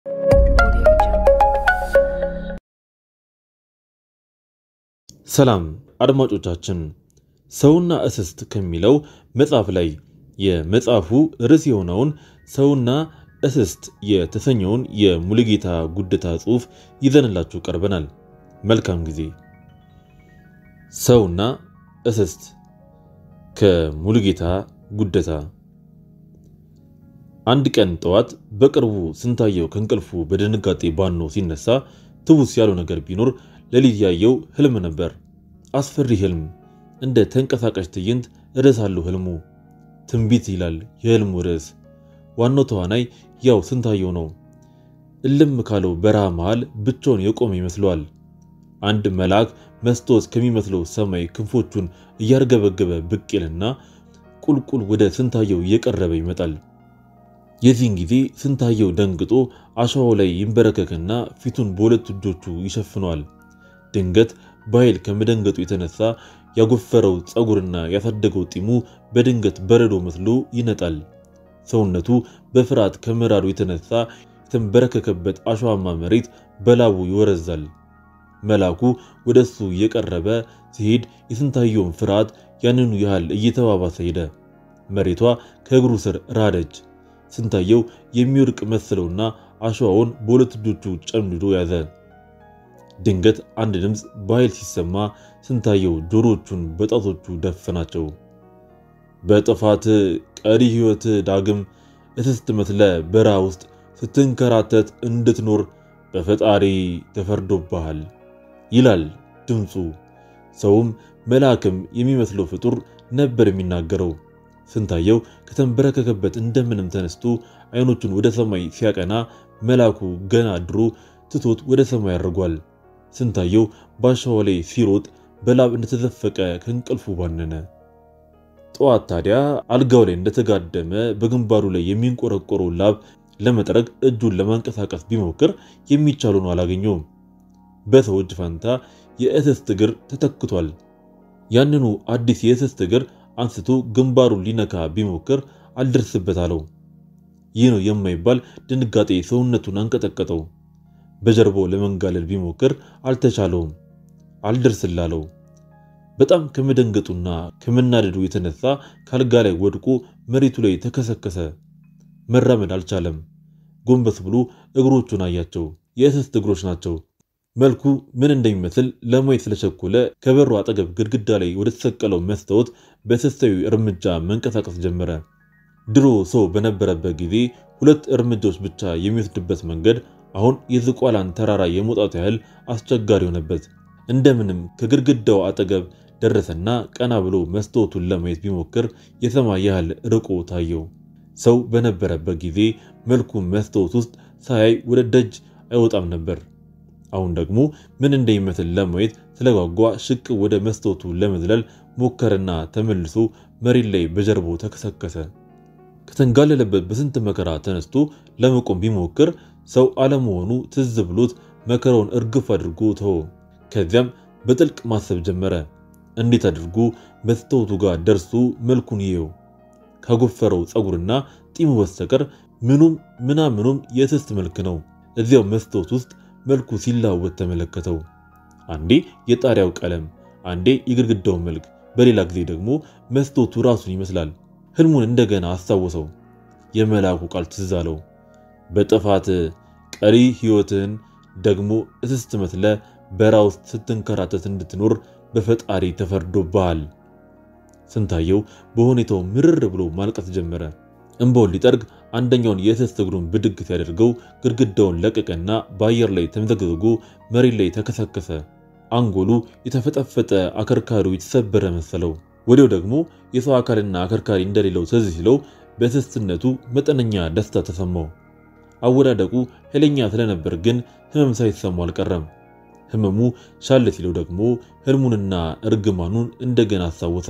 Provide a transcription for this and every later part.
ሰላም አድማጮቻችን፣ ሰውና እስስት ከሚለው መጽሐፍ ላይ የመጽሐፉ ርዕስ የሆነውን ሰውና እስስት የተሰኘውን የሙሉጌታ ጉደታ ጽሑፍ ይዘንላችሁ ቀርበናል። መልካም ጊዜ። ሰውና እስስት ከሙሉጌታ ጉደታ። አንድ ቀን ጠዋት በቅርቡ ስንታየው ከእንቅልፉ በድንጋጤ ባኖ ሲነሳ ትውስ ያለው ነገር ቢኖር ሌሊት ያየው ህልም ነበር። አስፈሪ ህልም፣ እንደ ተንቀሳቃሽ ትዕይንት ርዕስ አለው ህልሙ። ትንቢት ይላል የህልሙ ርዕስ። ዋናው ተዋናይ ያው ስንታየው ነው። እልም ካለው በረሃ መሃል ብቻውን የቆመ ይመስለዋል። አንድ መልአክ መስታወት ከሚመስለው ሰማይ ክንፎቹን እያርገበገበ ብቅ ይልና ቁልቁል ወደ ስንታየው እየቀረበ ይመጣል። የዚህን ጊዜ ስንታየው ደንግጦ አሸዋው ላይ ይንበረከክና ፊቱን በሁለት እጆቹ ይሸፍነዋል። ድንገት በኃይል ከመደንገጡ የተነሳ ያጎፈረው ፀጉርና ያሳደገው ጢሙ በድንገት በረዶ መስሎ ይነጣል። ሰውነቱ በፍርሃት ከመራዱ የተነሳ የተንበረከከበት አሸዋማ መሬት በላቡ ይወረዛል። መልአኩ ወደ እሱ እየቀረበ ሲሄድ የስንታየውን ፍርሃት ያንኑ ያህል እየተባባሰ ሄደ። መሬቷ ከእግሩ ስር ራደች። ስንታየው የሚወድቅ መሰለውና አሸዋውን በሁለት እጆቹ ጨምድዶ ያዘ። ድንገት አንድ ድምፅ በኃይል ሲሰማ ስንታየው ጆሮቹን በጣቶቹ ደፈናቸው። በጥፋት ቀሪ ሕይወት ዳግም እስስት መስለ በረሃ ውስጥ ስትንከራተት እንድትኖር በፈጣሪ ተፈርዶብሃል ይላል ድምፁ። ሰውም መልአክም የሚመስለው ፍጡር ነበር የሚናገረው። ስንታየው ከተንበረከከበት እንደምንም ተነስቶ አይኖቹን ወደ ሰማይ ሲያቀና መልአኩ ገና ድሮ ትቶት ወደ ሰማይ አድርጓል። ስንታየው ባሻዋ ላይ ሲሮጥ በላብ እንደተዘፈቀ ከእንቅልፉ ባነነ። ጠዋት ታዲያ አልጋው ላይ እንደተጋደመ በግንባሩ ላይ የሚንቆረቆረው ላብ ለመጥረግ እጁን ለማንቀሳቀስ ቢሞክር የሚቻል ሆኖ አላገኘውም። በሰው እጅ ፈንታ የእስስት እግር ተተክቷል። ያንኑ አዲስ የእስስት እግር አንስቶ ግንባሩን ሊነካ ቢሞክር አልደርስበት አለው። ይህ ነው የማይባል ድንጋጤ ሰውነቱን አንቀጠቀጠው። በጀርባው ለመንጋለል ቢሞክር አልተቻለውም፣ አልደርስላለው። በጣም ከመደንገጡና ከመናደዱ የተነሳ ካልጋ ላይ ወድቆ መሬቱ ላይ ተከሰከሰ። መራመድ አልቻለም። ጎንበስ ብሎ እግሮቹን አያቸው። የእስስት እግሮች ናቸው። መልኩ ምን እንደሚመስል ለማየት ስለቸኮለ ከበሩ አጠገብ ግድግዳ ላይ ወደ ተሰቀለው መስታወት በስስታዊ እርምጃ መንቀሳቀስ ጀመረ። ድሮ ሰው በነበረበት ጊዜ ሁለት እርምጃዎች ብቻ የሚወስድበት መንገድ አሁን የዝቋላን ተራራ የመውጣቱ ያህል አስቸጋሪ ሆነበት። እንደምንም ከግድግዳው አጠገብ ደረሰና ቀና ብሎ መስታወቱን ለማየት ቢሞክር የሰማይ ያህል ርቆ ታየው። ሰው በነበረበት ጊዜ መልኩ መስታወት ውስጥ ሳያይ ወደ ደጅ አይወጣም ነበር። አሁን ደግሞ ምን እንደሚመስል ለማየት ስለጓጓ ሽቅ ወደ መስታወቱ ለመዝለል ሞከረና ተመልሶ መሬት ላይ በጀርባው ተከሰከሰ። ከተንጋለለበት በስንት መከራ ተነስቶ ለመቆም ቢሞክር ሰው አለመሆኑ ትዝ ብሎት መከራውን እርግፍ አድርጎ ተወ። ከዚያም በጥልቅ ማሰብ ጀመረ። እንዴት አድርጎ መስታወቱ ጋር ደርሶ መልኩን ይየው? ካጎፈረው ፀጉርና ጢሙ በስተቀር ምኑም ምናምኑም የእስስት መልክ ነው። እዚያው መስታወት ውስጥ መልኩ ሲላወጥ ተመለከተው። አንዴ የጣሪያው ቀለም፣ አንዴ የግድግዳው መልክ፣ በሌላ ጊዜ ደግሞ መስታወቱ ራሱን ይመስላል። ህልሙን እንደገና አስታወሰው። የመልአኩ ቃል ትዝ አለው። በጥፋት ቀሪ ሕይወትን ደግሞ እስስት መስለ በረሃ ውስጥ ስትንከራተት እንድትኖር በፈጣሪ ተፈርዶብሃል። ስንታየው በሁኔታው ምርር ብሎ ማልቀስ ጀመረ። እንባውን ሊጠርግ አንደኛውን የእስስት እግሩን ብድግ ሲያደርገው ግድግዳውን ለቀቀና በአየር ላይ ተምዘግዝጎ መሬት ላይ ተከሰከሰ። አንጎሉ የተፈጠፈጠ አከርካሪው የተሰበረ መሰለው። ወዲያው ደግሞ የሰው አካልና አከርካሪ እንደሌለው ትዝ ሲለው በእስስትነቱ መጠነኛ ደስታ ተሰማው። አወዳደቁ ኃይለኛ ስለነበር ግን ህመም ሳይሰማው አልቀረም። ህመሙ ሻለ ሲለው ደግሞ ህልሙንና እርግማኑን እንደገና አስታወሰ።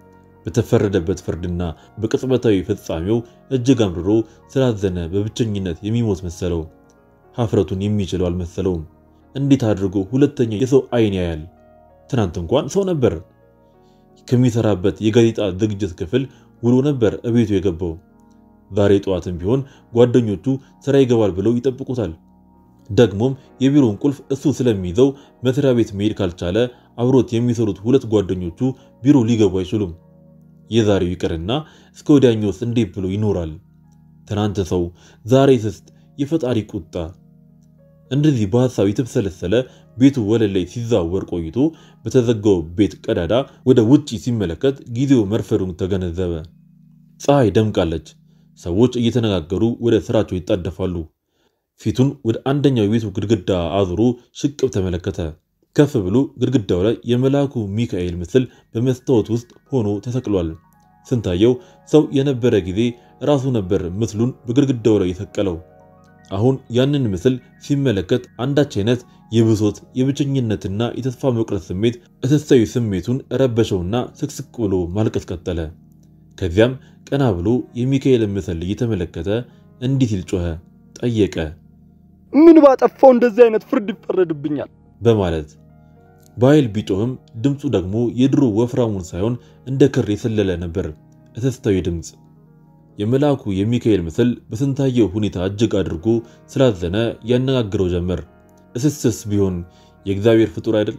በተፈረደበት ፍርድና በቅጽበታዊ ፍጻሜው እጅግ አምርሮ ስላዘነ በብቸኝነት የሚሞት መሰለው። ሀፍረቱን የሚችለው አልመሰለውም። እንዴት አድርጎ ሁለተኛ የሰው አይን ያያል? ትናንት እንኳን ሰው ነበር። ከሚሰራበት የጋዜጣ ዝግጅት ክፍል ውሎ ነበር እቤቱ የገባው። ዛሬ ጠዋትም ቢሆን ጓደኞቹ ስራ ይገባል ብለው ይጠብቁታል። ደግሞም የቢሮውን ቁልፍ እሱ ስለሚይዘው መስሪያ ቤት መሄድ ካልቻለ አብሮት የሚሰሩት ሁለት ጓደኞቹ ቢሮ ሊገቡ አይችሉም። የዛሬው ይቅርና እስከ ወዲያኛውስ እንዴት ብሎ ይኖራል? ትናንት ሰው፣ ዛሬ ስስት፣ የፈጣሪ ቁጣ። እንደዚህ በሐሳብ የተብሰለሰለ ቤቱ ወለል ላይ ሲዛወር ቆይቶ በተዘጋው ቤት ቀዳዳ ወደ ውጪ ሲመለከት ጊዜው መርፈዱን ተገነዘበ። ፀሐይ ደምቃለች። ሰዎች እየተነጋገሩ ወደ ስራቸው ይጣደፋሉ። ፊቱን ወደ አንደኛው የቤቱ ግድግዳ አዙሮ ሽቅብ ተመለከተ። ከፍ ብሎ ግድግዳው ላይ የመልአኩ ሚካኤል ምስል በመስታወት ውስጥ ሆኖ ተሰቅሏል። ስንታየው ሰው የነበረ ጊዜ ራሱ ነበር ምስሉን በግድግዳው ላይ የሰቀለው። አሁን ያንን ምስል ሲመለከት አንዳች አይነት የብሶት የብቸኝነትና የተስፋ መቁረጥ ስሜት እስሳዊ ስሜቱን ረበሸውና ስቅስቅ ብሎ ማልቀስ ቀጠለ። ከዚያም ቀና ብሎ የሚካኤልን ምስል እየተመለከተ እንዲህ ሲል ጮኸ፣ ጠየቀ። ምን ባጠፋው እንደዚህ አይነት ፍርድ ይፈረድብኛል? በማለት በኃይል ቢጮህም ድምፁ ደግሞ የድሮ ወፍራሙን ሳይሆን እንደ ክር የሰለለ ነበር። እስስታዊ ድምፅ። የመልአኩ የሚካኤል ምስል በስንታየው ሁኔታ እጅግ አድርጎ ስላዘነ ያነጋግረው ጀመር። እስስስ ቢሆን የእግዚአብሔር ፍጡር አይደል?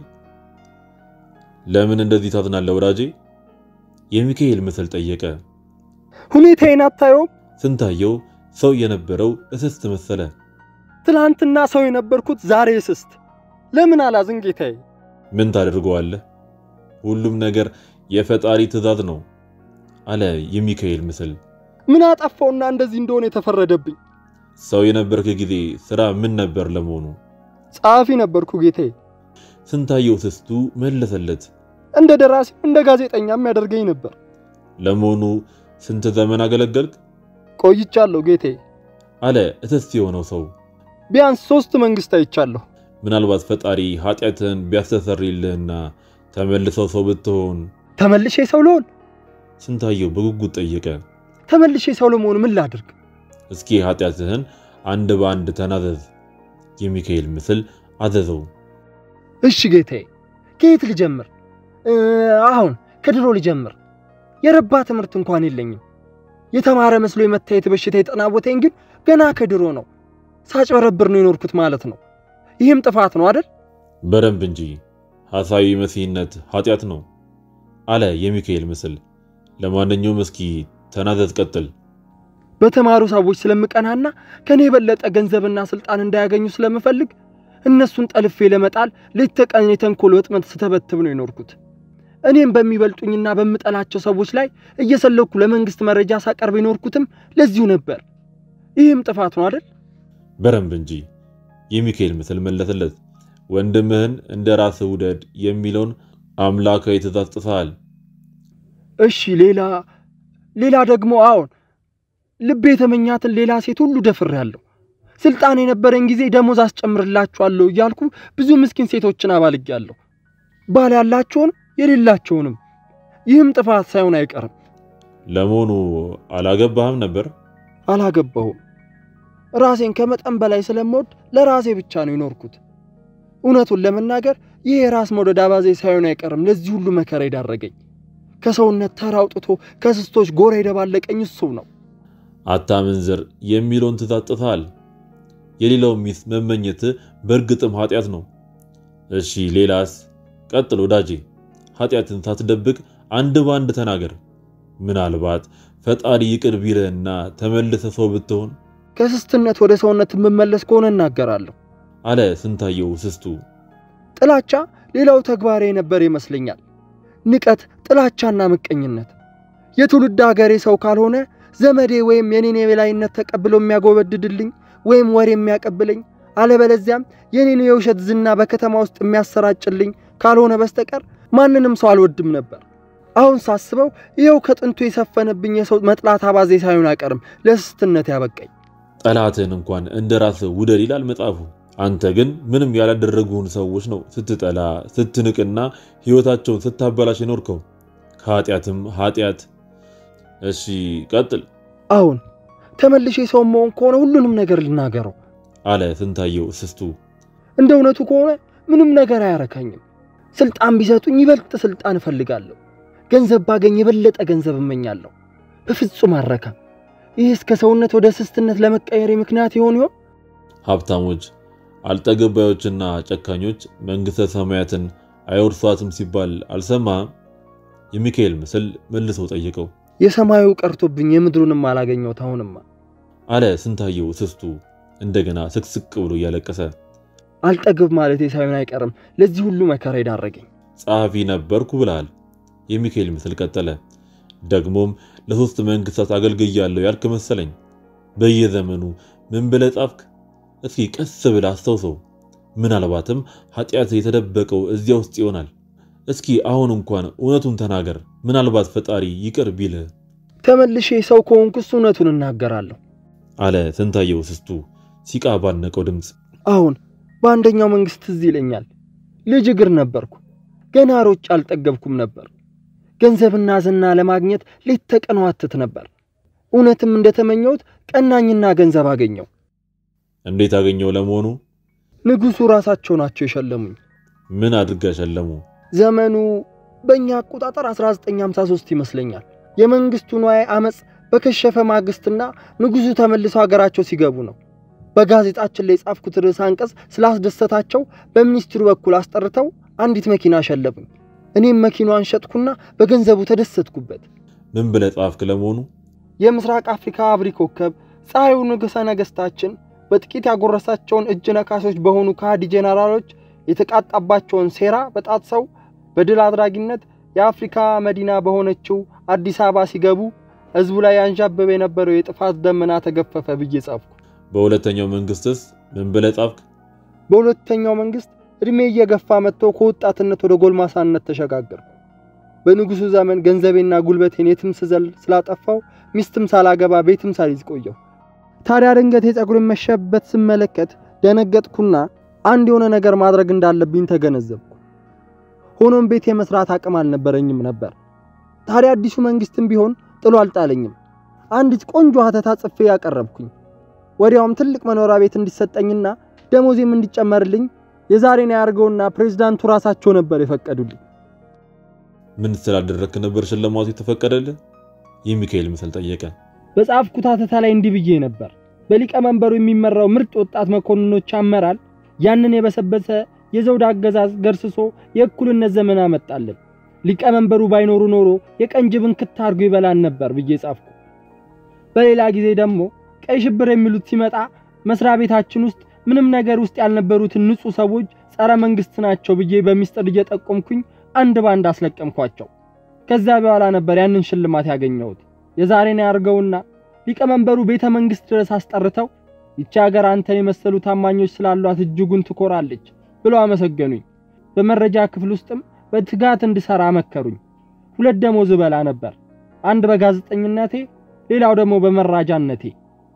ለምን እንደዚህ ታዝናለህ ወዳጄ? የሚካኤል ምስል ጠየቀ። ሁኔታዬን አታየውም? ስንታየው ሰው የነበረው እስስት መሰለ። ትናንትና ሰው የነበርኩት ዛሬ እስስት። ለምን አላዝን ጌታዬ? ምን ታደርገዋለህ? ሁሉም ነገር የፈጣሪ ትእዛዝ ነው አለ የሚካኤል ምስል። ምን አጠፋውና እንደዚህ እንደሆነ የተፈረደብኝ? ሰው የነበርክ ጊዜ ስራ ምን ነበር ለመሆኑ? ጸሐፊ ነበርኩ ጌታዬ። ስንታየው ስስቱ መለሰለት። እንደ ደራሲ እንደ ጋዜጠኛም ያደርገኝ ነበር። ለመሆኑ ስንት ዘመን አገለገልክ? ቆይቻለሁ ጌታዬ። አለ እስስት የሆነው ሰው። ቢያንስ ሶስት መንግስት አይቻለሁ። ምናልባት ፈጣሪ ኃጢአትን ቢያስተሰርይልህና ተመልሰው ሰው ብትሆን። ተመልሼ ሰው ልሆን? ስንታየው በጉጉት ጠየቀ። ተመልሼ ሰው ለመሆን ምን ላድርግ? እስኪ ኃጢአትህን አንድ በአንድ ተናዘዝ። የሚካኤል ምስል አዘዘው። እሺ ጌታዬ፣ ከየት ልጀምር? አሁን ከድሮ ልጀምር። የረባ ትምህርት እንኳን የለኝም። የተማረ መስሎ የመታየት በሽታ የጠናወተኝ ግን ገና ከድሮ ነው። ሳጭበረብር ነው የኖርኩት ማለት ነው። ይህም ጥፋት ነው አይደል? በደንብ እንጂ ሐሳዊ መሲህነት ኃጢአት ነው አለ የሚካኤል ምስል። ለማንኛውም እስኪ ተናዘዝ፣ ቀጥል። በተማሩ ሰዎች ስለምቀናና ከኔ የበለጠ ገንዘብና ስልጣን እንዳያገኙ ስለምፈልግ እነሱን ጠልፌ ለመጣል ሌት ተቀን የተንኮል ወጥመድ ስተበትብ ነው የኖርኩት። እኔም በሚበልጡኝና በምጠላቸው ሰዎች ላይ እየሰለኩ ለመንግስት መረጃ ሳቀርብ የኖርኩትም ለዚሁ ነበር። ይህም ጥፋት ነው አይደል? በደንብ እንጂ የሚካኤል ምስል መለሰለት። ወንድምህን እንደ ራስህ ውደድ የሚለውን አምላካዊ ትእዛዝ ጥሰሃል። እሺ ሌላ ሌላ ደግሞ አዎን ልቤ የተመኛትን ሌላ ሴት ሁሉ ደፍሬያለሁ። ስልጣን የነበረኝ ጊዜ ደሞዝ አስጨምርላችኋለሁ እያልኩ ብዙ ምስኪን ሴቶችን አባልጌያለሁ። ባል ያላቸውንም የሌላቸውንም። ይህም ጥፋት ሳይሆን አይቀርም። ለመሆኑ አላገባህም ነበር? አላገባሁም። ራሴን ከመጠን በላይ ስለምወድ ለራሴ ብቻ ነው የኖርኩት። እውነቱን ለመናገር ይህ የራስ መውደድ አባዜ ሳይሆን አይቀርም ለዚህ ሁሉ መከራ የዳረገኝ። ከሰውነት ተራ አውጥቶ ከስስቶች ጎራ የደባለቀኝ እሱ ነው። አታመንዝር የሚለውን ትእዛዝ ጥሰሃል። የሌላው ሚስት መመኘት በእርግጥም ኃጢአት ነው። እሺ ሌላስ? ቀጥል ወዳጄ። ኃጢአትን ሳትደብቅ አንድ በአንድ ተናገር። ምናልባት ፈጣሪ ይቅር ቢልህና ተመልሰ ሰው ብትሆን። ከስስትነት ወደ ሰውነት የምመለስ ከሆነ እናገራለሁ አለ ስንታየው ስስቱ። ጥላቻ ሌላው ተግባሬ ነበር ይመስለኛል። ንቀት፣ ጥላቻና ምቀኝነት የትውልድ ሀገሬ ሰው ካልሆነ ዘመዴ ወይም የኔን የበላይነት ተቀብሎ የሚያጎበድድልኝ ወይም ወሬ የሚያቀብለኝ አለበለዚያም የኔን የውሸት ዝና በከተማ ውስጥ የሚያሰራጭልኝ ካልሆነ በስተቀር ማንንም ሰው አልወድም ነበር። አሁን ሳስበው ይኸው ከጥንቱ የሰፈነብኝ የሰው መጥላት አባዜ ሳይሆን አይቀርም ለስስትነት ያበቃኝ። ጠላትህን እንኳን እንደ ራስህ ውደድ ይላል መጽሐፉ። አንተ ግን ምንም ያላደረጉህን ሰዎች ነው ስትጠላ ስትንቅና ሕይወታቸውን ስታበላሽ የኖርከው። ከኃጢአትም ኃጢአት። እሺ ቀጥል አሁን ተመልሼ ሰው መሆን ከሆነ ሁሉንም ነገር ልናገረው አለ ስንታየው እስስቱ። እንደ እውነቱ ከሆነ ምንም ነገር አያረካኝም። ስልጣን ቢሰጡኝ ይበልጥ ስልጣን እፈልጋለሁ። ገንዘብ ባገኝ የበለጠ ገንዘብ እመኛለሁ። በፍጹም አረካም። ይህ እስከ ሰውነት ወደ ስስትነት ለመቀየር ምክንያት ይሆን ይሆን? ሀብታሞች፣ አልጠገባዮችና ጨካኞች መንግሥተ ሰማያትን አይወርሷትም ሲባል አልሰማህም? የሚካኤል ምስል መልሶ ጠየቀው። የሰማዩ ቀርቶብኝ የምድሩንም አላገኘሁት አሁንማ አለ ስንታየው እስስቱ እንደገና ስቅስቅ ብሎ እያለቀሰ። አልጠግብ ማለቴ ሳይሆን አይቀርም ለዚህ ሁሉ መከራ የዳረገኝ። ጸሐፊ ነበርኩ ብለሃል። የሚካኤል ምስል ቀጠለ። ደግሞም ለሶስት መንግስታት አገልግያለሁ ያልክ መሰለኝ። በየዘመኑ ምን ብለህ ጻፍክ? እስኪ ቀስ ብለህ አስታውሰው። ምናልባትም ኃጢአት የተደበቀው እዚያ ውስጥ ይሆናል። እስኪ አሁን እንኳን እውነቱን ተናገር። ምናልባት ፈጣሪ ይቅር ቢልህ። ተመልሼ ሰው ከሆንኩስ እውነቱን እናገራለሁ አለ ስንታየው እስስቱ ሲቃ ባነቀው ድምፅ። አሁን በአንደኛው መንግስት ትዝ ይለኛል። ልጅ እግር ነበርኩ። ገና ሮጬ አልጠገብኩም ነበር። ገንዘብና ዝና ለማግኘት ሌት ተቀን ዋትት ነበር። እውነትም እንደተመኘሁት ቀናኝና ገንዘብ አገኘው። እንዴት አገኘው ለመሆኑ? ንጉሡ ራሳቸው ናቸው የሸለሙኝ። ምን አድርጋ ሸለሙ? ዘመኑ በእኛ አቆጣጠር 1953 ይመስለኛል። የመንግስቱ ንዋይ አመፅ በከሸፈ ማግስትና ንጉሡ ተመልሰው ሀገራቸው ሲገቡ ነው። በጋዜጣችን ላይ የጻፍኩት ርዕስ አንቀጽ ስላስደሰታቸው በሚኒስትሩ በኩል አስጠርተው አንዲት መኪና ሸለሙኝ። እኔም መኪናዋን ሸጥኩና በገንዘቡ ተደሰትኩበት። ምን ብለህ ጻፍክ ለመሆኑ? የምስራቅ አፍሪካ አብሪ ኮከብ ፀሐዩ ንጉሠ ነገሥታችን በጥቂት ያጎረሳቸውን እጅ ነካሾች በሆኑ ከሃዲ ጄኔራሎች የተቃጣባቸውን ሴራ በጣጥሰው በድል አድራጊነት የአፍሪካ መዲና በሆነችው አዲስ አበባ ሲገቡ ሕዝቡ ላይ ያንዣበበ የነበረው የጥፋት ደመና ተገፈፈ ብዬ ጻፍኩ። በሁለተኛው መንግስትስ ምን ብለህ ጻፍክ? በሁለተኛው መንግስት ዕድሜ እየገፋ መጥቶ ከወጣትነት ወደ ጎልማሳነት ተሸጋገርኩ። በንጉሡ ዘመን ገንዘቤና ጉልበቴን የትም ስዘል ስላጠፋው ሚስትም ሳላገባ ቤትም ሳልይዝ ቆየሁ። ታዲያ ድንገት የፀጉሬን መሸበት ስመለከት ደነገጥኩና አንድ የሆነ ነገር ማድረግ እንዳለብኝ ተገነዘብኩ። ሆኖም ቤት የመስራት አቅም አልነበረኝም ነበር። ታዲያ አዲሱ መንግስትም ቢሆን ጥሎ አልጣለኝም። አንዲት ቆንጆ ሀተታ ጽፌ ያቀረብኩኝ። ወዲያውም ትልቅ መኖሪያ ቤት እንዲሰጠኝና ደሞዜም እንዲጨመርልኝ የዛሬን ያርገውና ፕሬዝዳንቱ ራሳቸው ነበር የፈቀዱልኝ። ምን ስላደረግክ ነበር ሽልማቱ የተፈቀደልህ? የሚካኤል ምስል ጠየቀ። በጻፍኩት ሀተታ ላይ እንዲህ ብዬ ነበር። በሊቀመንበሩ የሚመራው ምርጥ ወጣት መኮንኖች አመራር ያንን የበሰበሰ የዘውድ አገዛዝ ገርስሶ የእኩልነት ዘመን አመጣልን። ሊቀመንበሩ ባይኖሩ ኖሮ የቀን ጅብን ክት አድርጎ ይበላን ነበር ብዬ ጻፍኩ። በሌላ ጊዜ ደግሞ ቀይ ሽብር የሚሉት ሲመጣ መስሪያ ቤታችን ውስጥ ምንም ነገር ውስጥ ያልነበሩትን ንጹህ ሰዎች ጸረ መንግስት ናቸው ብዬ በሚስጥር እየጠቆምኩኝ አንድ ባንድ አስለቀምኳቸው። ከዛ በኋላ ነበር ያንን ሽልማት ያገኘሁት። የዛሬን ያርገውና ሊቀመንበሩ ቤተ መንግስት ድረስ አስጠርተው ይቺ ሀገር አንተን የመሰሉ ታማኞች ስላሏት እጅጉን ትኮራለች ብለው አመሰገኑኝ። በመረጃ ክፍል ውስጥም በትጋት እንድሰራ መከሩኝ። ሁለት ደሞዝ እበላ ነበር፣ አንድ በጋዜጠኝነቴ፣ ሌላው ደግሞ በመራጃነቴ።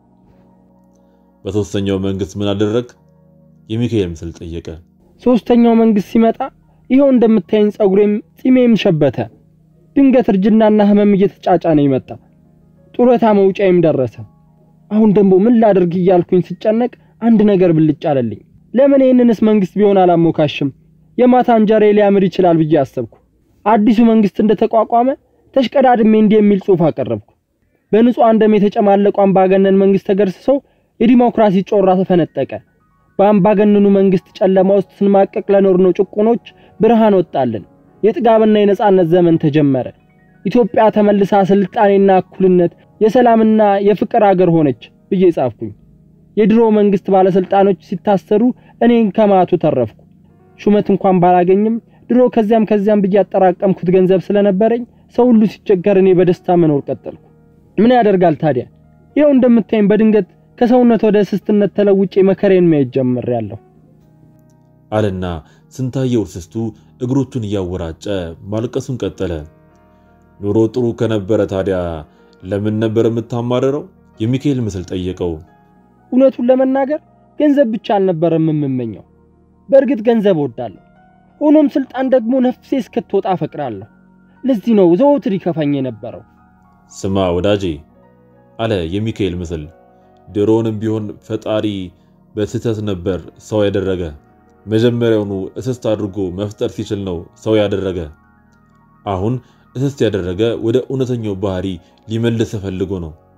በሶስተኛው መንግስት ምን አደረግ? የሚካኤል ምስል ጠየቀ። ሶስተኛው መንግስት ሲመጣ ይኸው እንደምታየኝ ጸጉሬም ጺሜም ሸበተ። ድንገት እርጅናና ህመም እየተጫጫነ ይመጣ። ጡረታ መውጫዬም ደረሰ። አሁን ደግሞ ምን ላድርግ እያልኩኝ ስጨነቅ አንድ ነገር ብልጭ አለልኝ። ለምን ይህንንስ መንግስት ቢሆን አላሞካሽም? የማታ እንጀሬ ሊያምር ይችላል ብዬ አሰብኩ። አዲሱ መንግስት እንደተቋቋመ ተሽቀዳድሜ እንዲህ የሚል ጽሑፍ አቀረብኩ። በንጹሐን ደም የተጨማለቁ አምባገነን መንግስት ተገርስሶ የዲሞክራሲ ጮራ ተፈነጠቀ። በአምባገነኑ መንግስት ጨለማ ውስጥ ስንማቀቅ ለኖርነው ጭቁኖች ብርሃን ወጣልን። የጥጋብና የነጻነት ዘመን ተጀመረ። ኢትዮጵያ ተመልሳ ስልጣኔና እኩልነት፣ የሰላምና የፍቅር አገር ሆነች ብዬ ጻፍኩኝ። የድሮ መንግስት ባለስልጣኖች ሲታሰሩ እኔን ከማቱ ተረፍኩ። ሹመት እንኳን ባላገኝም ድሮ ከዚያም ከዚያም ብዬ ያጠራቀምኩት ገንዘብ ስለነበረኝ ሰው ሁሉ ሲቸገር እኔ በደስታ መኖር ቀጠልኩ። ምን ያደርጋል ታዲያ ይኸው እንደምታይም በድንገት ከሰውነት ወደ እስስትነት ተለውጬ መከሬን ማየት ጀምሬያለሁ አለና ስንታየው እስስቱ እግሮቹን እያወራጨ ማልቀሱን ቀጠለ። ኑሮ ጥሩ ከነበረ ታዲያ ለምን ነበር የምታማረረው? የሚካኤል ምስል ጠየቀው። እውነቱን ለመናገር ገንዘብ ብቻ አልነበረም የምመኘው። በእርግጥ ገንዘብ እወዳለሁ። ሆኖም ስልጣን ደግሞ ነፍሴ እስክትወጣ እፈቅራለሁ። ለዚህ ነው ዘወትር ይከፋኝ የነበረው። ስማ ወዳጄ አለ የሚካኤል ምስል፣ ድሮውንም ቢሆን ፈጣሪ በስህተት ነበር ሰው ያደረገ። መጀመሪያውኑ እስስት አድርጎ መፍጠር ሲችል ነው ሰው ያደረገ። አሁን እስስት ያደረገ ወደ እውነተኛው ባህሪ ሊመልስ ፈልጎ ነው።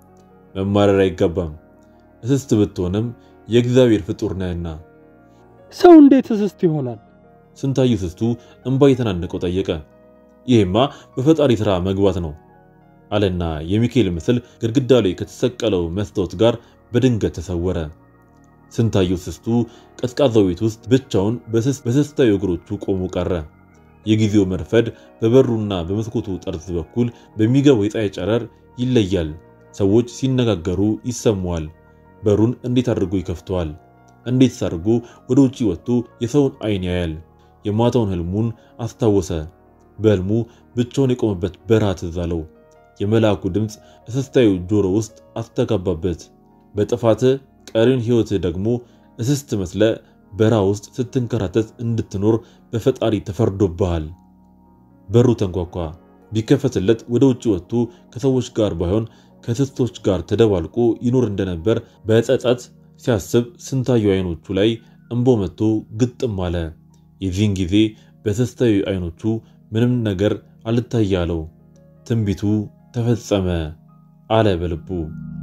መማረር አይገባም። እስስት ብትሆንም የእግዚአብሔር ፍጡር ነህና። ሰው እንዴት እስስት ይሆናል? ስንታየው እስስቱ እንባ የተናነቀው ጠየቀ። ይሄማ በፈጣሪ ሥራ መግባት ነው አለና የሚካኤል ምስል ግድግዳ ላይ ከተሰቀለው መስታወት ጋር በድንገት ተሰወረ። ስንታየው እስስቱ ቀዝቃዛው ቤት ውስጥ ብቻውን በስስታዊ እግሮቹ ቆሞ ቀረ። የጊዜው መርፈድ በበሩና በመስኮቱ ጠርዝ በኩል በሚገባው የፀሐይ ጨረር ይለያል። ሰዎች ሲነጋገሩ ይሰማዋል። በሩን እንዴት አድርጎ ይከፍተዋል? እንዴት አድርጎ ወደ ውጪ ወጥቶ የሰውን አይን ያያል? የማታውን ህልሙን አስታወሰ። በህልሙ ብቻውን የቆመበት በረሃ ትዝ አለው። የመልአኩ ድምፅ እስስታዊ ጆሮ ውስጥ አስተጋባበት። በጥፋት ቀሪን ህይወትህ ደግሞ እስስት መስለ በረሃ ውስጥ ስትንከራተት እንድትኖር በፈጣሪ ተፈርዶብሃል። በሩ ተንኳኳ። ቢከፈትለት ወደ ውጭ ወጥቶ ከሰዎች ጋር ባይሆን ከእስስቶች ጋር ተደባልቆ ይኖር እንደነበር በጸጸት ሲያስብ ስንታየው አይኖቹ ላይ እንቦ መጥቶ ግጥም አለ። የዚህን ጊዜ በእስስታዊ አይኖቹ ምንም ነገር አልታያለው። ትንቢቱ ተፈጸመ አለ በልቡ።